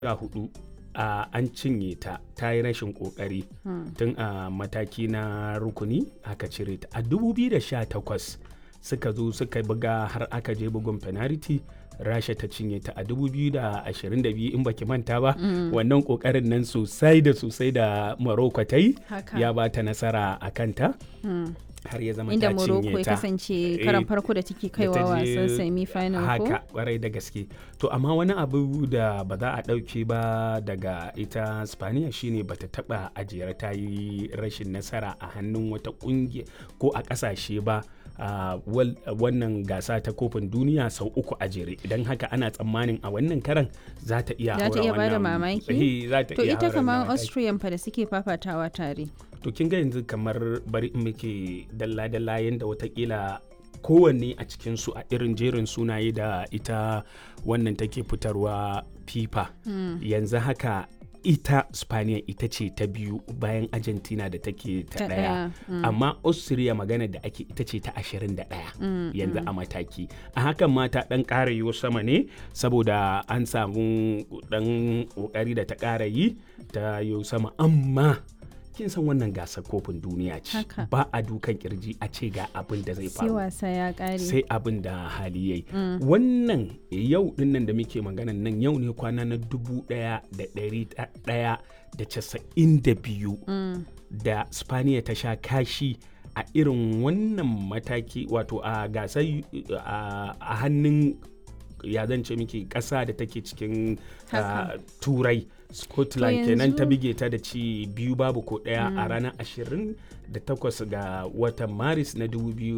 sha hudu a an cinye ta ta yi rashin kokari tun a mataki na rukuni aka cire ta a 2018 suka zo suka buga har aka je bugun penalty rasha ta cinye ta a 2022 in baki manta ba wannan kokarin nan sosai da sosai da morocco ta yi Haka. ya ba ta nasara a kanta har ya zama inda ta Morocco cinye ya ta kasance Eh, karan farko da take da kaiwa ta je wasan semi final ko haka kwarai da gaske to amma wani abu da ba za a ɗauke ba daga ita spaniya shine bata taba ajiyar ta yi rashin nasara a hannun wata ƙungiya ko a ƙasashe ba a wal- wannan gasa ta kofin duniya sau uku a jere idan haka ana tsammanin a wannan karan za ta iya Za ta haura iya bada wannan- mamaki? Eh, za ta to iya ita haura kamar wannan mataki. Austrian fa da suke fafatawa tare to kin ga yanzu kamar bari in muke dalla-dalla yadda watakila kowanne a cikinsu a irin jerin sunaye da ita wannan take fitarwa fifa yanzu haka ita spaniya ita ce ta biyu bayan argentina da take ta Ta daya ɗaya, amma austria magana da ake ita ce ta 21 yanzu a mataki a hakan ma ta dan ƙara yiwo sama ne saboda an samu dan ƙoƙari da ta ƙara yi ta yiwo sama amma kin san wannan gasar kofin duniya ce Haka. ba a dukan kirji a ce ga abin da zai sai faru wasa ya kare sai abin da hali yayi wannan yau dinnan da muke maganan nan yau ne kwana na dubu daya da dari daya da casa'in da biyu da spaniya ta sha kashi a irin wannan mataki wato a gasar a a hannun ya zan ce miki ƙasa da take cikin Haka. ah, turai scotland To kenan ta yanzu- bige ta da ci biyu babu ko ɗaya a ranar 28 ga watan maris na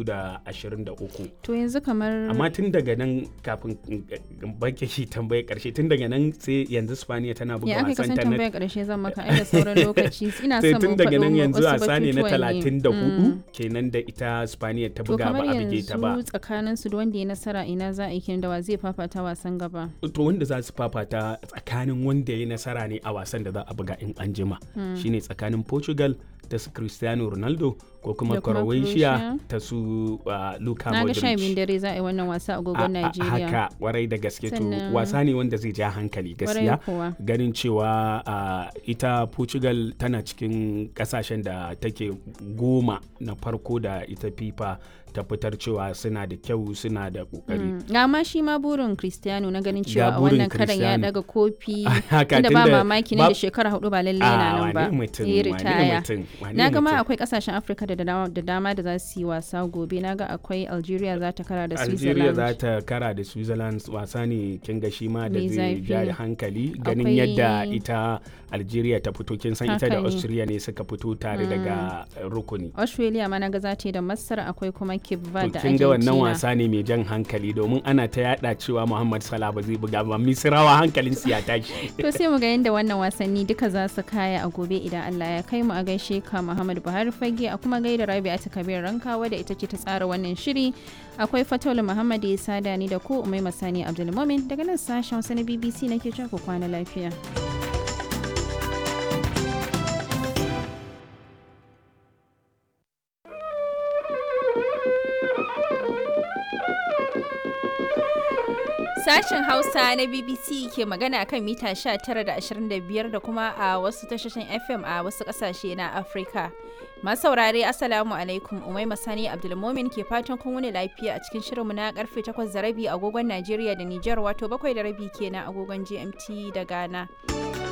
2023 to yanzu kamar amma tun daga nan kafin in- in bake shi tambaye karshe tun daga nan sai yanzu spaniya tana buga ya aka wasan kasan ta na tambayar karshe zan maka ai da sauran lokaci ina sai son tun mu daga nan faɗo yanzu wasu wasa ne na batutuwan 34 kenan da ita spaniya ta to buga kamar ba a bige ta ba yanzu tsakanin su da wanda ya nasara ina za a yi kenan da wa zai fafata wasan gaba to wanda za su fafata tsakanin wanda ya yi nasara ne a wasan da za a buga in an jima shine tsakanin portugal ta su cristiano ronaldo ko kuma Da kuma croatia Croatia. ta su uh, luka na ga sha biyun modric dare za a yi wannan wasa a A- agogon a- Najeriya haka warai da gaske to Sannan- wasa ne wanda zai ja hankali Kwarai gaskiya kuwa. ganin cewa uh, ita portugal tana cikin kasashen da take goma na farko da ita fifa ta fitar cewa suna da kyau suna da kokari Mm. ga ma shi ma burin Cristiano na ganin Ga cewa a burin wannan karan ya Cristiano. daga kofi Haka, inda ba tunda mamaki ba- nan da shekara hudu ba lalle yana Ah, nan ba wane mutum, ya wane ritaya mutum, wane na ga ma mutum. akwai kasashen Afirka da dama da dama da za su yi wasa gobe na ga akwai Algeria za ta kara da Algeria Switzerland za ta kara da Switzerland wasa ne kin ga shi ma da Mai zai zafi. ja hankali ganin Akwai- yadda ita Algeria ta fito kin san ita Haka da ne. Austria ne suka fito tare daga uh, rukuni. Australia ma na ga za ta yi da Masar akwai kuma Cape To Verde da kin ga wannan Argentina wasa ne mai jan hankali domin ana ta yada cewa Muhammad Salah ba zai buga ba Misrawa hankalin su ya tashi. To sai mu ga yadda wannan wasanni duka za su kaya a gobe idan Allah ya kai mu a gaishe ka Muhammad Buhari Fage a kuma gaida Rabi'atu Kabir Rankawa da ita ce ta tsara wannan shiri. Akwai Fataulu Muhammad ya sada ni da ku Umai Masani Abdulmumin daga nan sashen Hausa na BBC nake cewa ku kwana lafiya. Sashen Hausa na BBC ke magana kan mita 19 da 25 da kuma a wasu tashoshin FM a wasu kasashe na Afirka. Masu saurare Assalamu alaikum Umai Masani Abdulmomin ke fatan kun wuni lafiya a cikin shirinmu na karfe 8 da rabi agogon Najeriya da Nijar wato 7 da rabi kenan agogon GMT da Ghana.